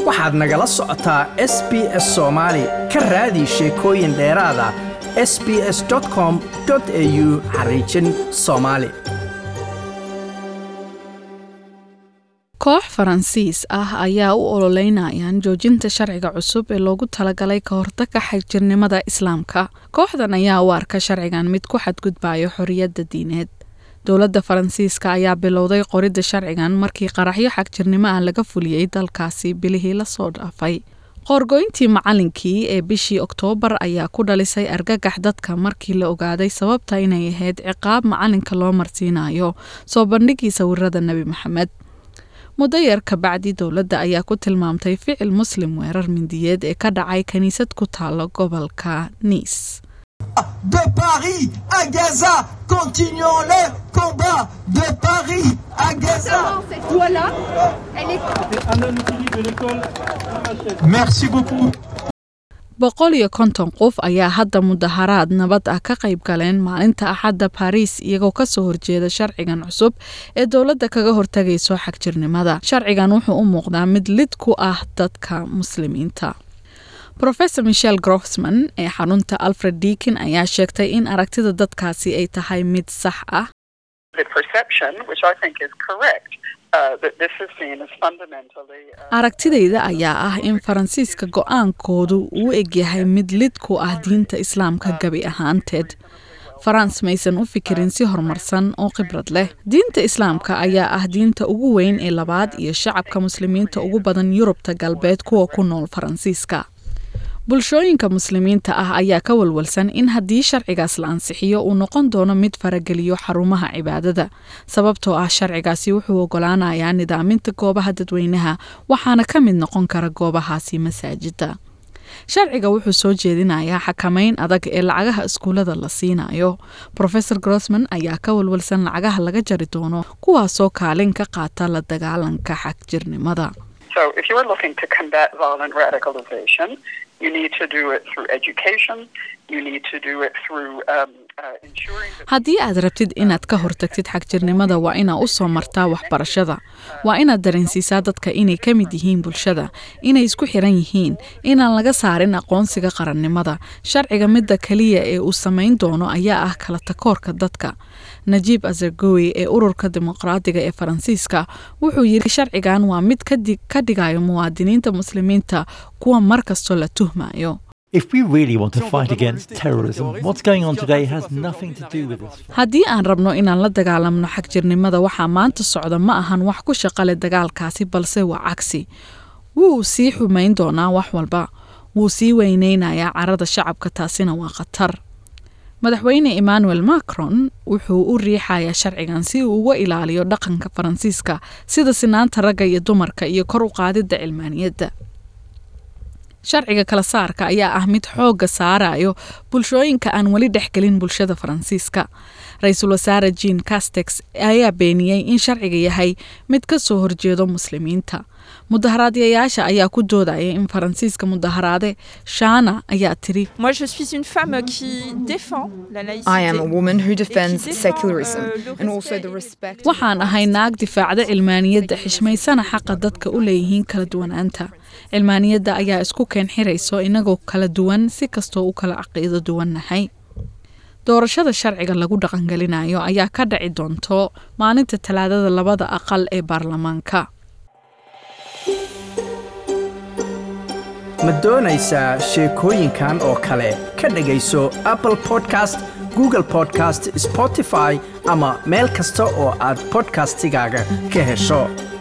waxaad nagala socotaa s b s soomaali ka raadi sheekooyin dheeraada s b s com au xariijin soomaali koox faransiis ah ayaa u ololeynayaan joojinta sharciga cusub ee loogu talagalay ka hortagga xagjirnimada islaamka kooxdan ayaa u arka sharcigan mid ku xadgudbayo xoriyadda diineed dowladda faransiiska ayaa bilowday qoridda sharcigan markii qaraxyo xagjirnimo ah laga fuliyey dalkaasi bilihii lasoo dhaafay qoorgoyntii macalinkii ee bishii oktoobar ayaa ku dhalisay argagax dadka markii la ogaaday sababta inay ahayd ciqaab macalinka loo marsiinayo soo bandhigii sawirada nebi maxamed muddo yar kabacdi dowladda ayaa ku tilmaamtay ficil muslim weerar mindiyeed ee ka dhacay kiniisad ku taalo gobolka niis de Paris à Gaza. Continuons le combat de Paris à Gaza. Cette loi-là, elle est Merci beaucoup. boqol iyo konton qof ayaa hadda mudaharaad nabad ah ka qayb galeen maalinta axadda baariis iyagoo kasoo horjeeda sharcigan cusub ee dowladda kaga hortagayso xagjirnimada sharcigan wuxuu u muuqdaa mid lid ku ah dadka muslimiinta rofesor michel grofsman ee xarunta alfred deakin ayaa sheegtay in aragtida dadkaasi ay tahay mid sax ah the perception, which I think is correct, uh, that this is seen as fundamentally. Uh, aragtidayda ayaa ah in faransiiska go-aankoodu uu egyahay mid lid ku ah diinta islaamka gebi ahaanteed farans maysan u fikirin si horumarsan oo khibrad leh diinta islaamka ayaa ah diinta ugu weyn ee labaad iyo shacabka muslimiinta ugu badan yurubta galbeed kuwa ku nool faransiiska bulshooyinka muslimiinta ah ayaa ka walwalsan in haddii sharcigaas la ansixiyo uu noqon doono mid farageliyo xarumaha cibaadada sababtoo ah sharcigaasi wuxuu ogolaanayaa nidaaminta goobaha dadweynaha waxaana ka mid noqon kara goobahaasi masaajida sharciga wuxuu soo jeedinayaa xakamayn adag ee lacagaha iskuullada la siinayo rofesor grossman ayaa ka walwalsan lacagaha laga jari doono kuwaasoo kaalin ka qaata la dagaalanka xagjirnimada so, if you are looking to combat violent radicalization, you need to do it through education. You need to do it through um, uh, ensuring that. haddii aad rabtid inaad ka hortagtid xagjirnimada waa inaa u soo martaa waxbarashada waa inaad dareensiisaa dadka inay ka mid yihiin bulshada inay isku xiran yihiin inaan laga saarin aqoonsiga qarannimada sharciga midda keliya ee uu samayn doono ayaa ah kala takoorka dadka najiib azargowi ee ururka dimuqraadiga ee faransiiska wuxuu yidhi sharcigan waa mid ka dhigayo muwaadiniinta muslimiinta kuwa mar kastoo la tuhmayo If we really want to fight against terrorism, what's going on today has nothing to do with this. haddii aan rabno inaan la dagaalamno xagjirnimada waxaa maanta socda ma ahan wax ku shaqale dagaalkaasi balse waa cagsi wuu sii xumayn doonaa wax walba wuu sii weyneynayaa carada shacabka taasina waa khatar madaxweyne emmanuel macron wuxuu u riixayaa sharcigan si uu uga ilaaliyo dhaqanka faransiiska sida sinaanta ragga iyo dumarka iyo kor u qaadidda cilmaaniyadda sharciga kala saarka ayaa ah mid xoogga saarayo bulshooyinka aan weli dhexgelin bulshada faransiiska ra-iisul wasaare jean castex ayaa beeniyey in sharciga yahay mid ka soo horjeedo muslimiinta mudaharaadyayaasha ayaa ku doodaya in faransiiska mudaharaade shaana ayaa tiri Moi, je suis une femme qui défend la laïcité. I am a woman who et qui defends défend, secularism euh, le and also respect the et- respect. waxaan ahay naag difaacda cilmaaniyadda xishmaysana xaqa dadka u leeyihiin kala duwanaanta cilmaaniyadda ayaa isku keen xirayso inagoo kala duwan si kastoo u kala caqiido duwannahay doorashada sharciga lagu dhaqangelinayo ayaa ka dhaci doonto maalinta talaadada labada aqal ee baarlamaanka ma doonaysaa sheekooyinkan oo kale ka dhegayso apple podcast google podcast spotify ama meel kasta oo aad podcastigaaga ka hesho